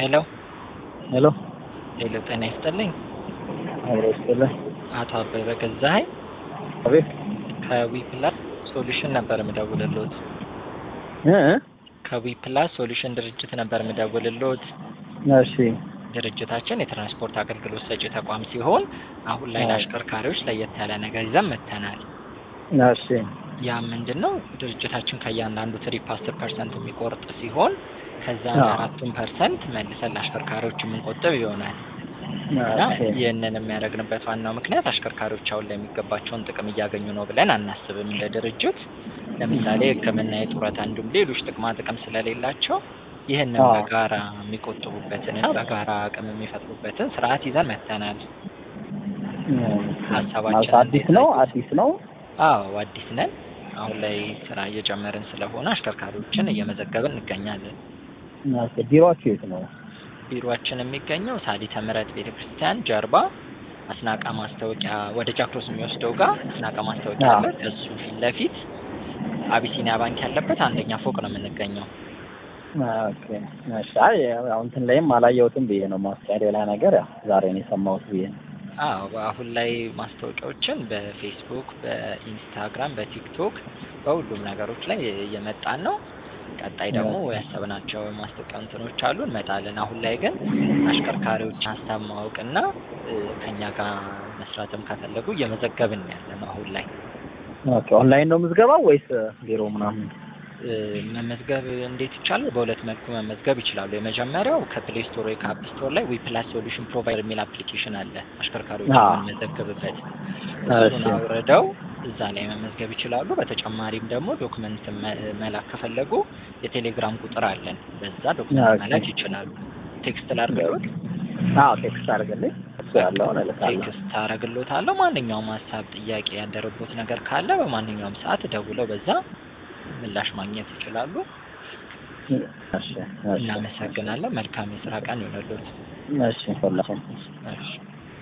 ሄሎ ሄሎ ሄሎ፣ ጤና ይስጥልኝ። አብሮ ይስጥልኝ። አቶ አበበ ገዛኸኝ አቤት ከዊፕላስ ሶሉሽን ነበር የምደውልልዎት። እ ከዊፕላስ ሶሉሽን ድርጅት ነበር የምደውልልዎት። እሺ ድርጅታችን የትራንስፖርት አገልግሎት ሰጪ ተቋም ሲሆን አሁን ላይ ለአሽከርካሪዎች ለየት ያለ ነገር ይዘን መጥተናል። እሺ ያ ምንድን ነው? ድርጅታችን ከእያንዳንዱ ትሪፕ አስር ፐርሰንት የሚቆርጥ ሲሆን ከዛ አዎ። አራቱን ፐርሰንት መልሰን ለአሽከርካሪዎች የምንቆጥብ ይሆናል እና ኦኬ ይህንን የሚያደርግንበት ዋናው ምክንያት አሽከርካሪዎች አሁን ላይ የሚገባቸውን ጥቅም እያገኙ ነው ብለን አናስብም እንደ ድርጅት። ለምሳሌ ሕክምና፣ የጡረታ እንዲሁም ሌሎች ጥቅማ ጥቅም ስለሌላቸው ይህንን አዎ። በጋራ የሚቆጥቡበትን እና በጋራ አቅም የሚፈጥሩበትን ስርዓት ይዘን መጥተናል። ሀሳባችን ማለት አዲስ ነው አዲስ ነው። አዎ አዲስ ነን። አሁን ላይ ስራ እየጨመርን ስለሆነ አሽከርካሪዎችን እየመዘገብን እንገኛለን። ኦኬ ቢሮአችሁ የት ነው? ቢሮአችን የሚገኘው ሳሊተ ምሕረት ቤተ ክርስቲያን ጀርባ አስናቃ ማስታወቂያ ወደ ጃክሮስ የሚወስደው ጋር አስናቃ ማስታወቂያ አዎ። አለ። እሱ ፊት ለፊት አቢሲኒያ ባንክ ያለበት አንደኛ ፎቅ ነው የምንገኘው። ኦኬ እሺ። አይ ያው እንትን ላይም አላየሁትም ብዬ ነው ማስታወቂያ ሌላ ነገር ያው ዛሬ ነው የሰማሁት ብዬ ነው። አዎ አሁን ላይ ማስታወቂያዎችን በፌስቡክ፣ በኢንስታግራም፣ በቲክቶክ በሁሉም ነገሮች ላይ እየመጣን ነው። ቀጣይ ደግሞ ያሰብናቸው ማስታወቂያ እንትኖች አሉ እንመጣለን። አሁን ላይ ግን አሽከርካሪዎች ሀሳብ ማወቅና እ፣ ከኛ ጋር መስራትም ከፈለጉ እየመዘገብን ያለ ነው አሁን ላይ ኦኬ ኦንላይን ነው ምዝገባው ወይስ ቢሮ ምናምን? እ፣ መመዝገብ እንዴት ይቻላል? በሁለት መልኩ መመዝገብ ይችላሉ። የመጀመሪያው ከፕሌይ ስቶር ወይ ከአፕ ስቶር ላይ ዊፕላስ ሶሉሽን ፕሮቫይደር የሚል አፕሊኬሽን አለ አሽከርካሪዎች አዎ። የምንመዘገብበት እሺ እሱን አውርደው እዛ ላይ መመዝገብ ይችላሉ። በተጨማሪም ደግሞ ዶክመንት መ- መላክ ከፈለጉ የቴሌግራም ቁጥር አለን። በዛ ዶክመንት ኦኬ። መላክ ይችላሉ። ቴክስት ላድርግሎት? አዎ ቴክስት አድርግልኝ። እሱ ያለውን እልካለሁ። ቴክስት አደርግሎታለሁ። ማንኛውም ሀሳብ፣ ጥያቄ ያደረጉት ነገር ካለ በማንኛውም ሰዓት ደውለው በዛ ምላሽ ማግኘት ይችላሉ። እሺ እሺ እናመሰግናለን። መልካም የስራ ቀን ይሆነልዎት። እሺ ሁላችሁም እሺ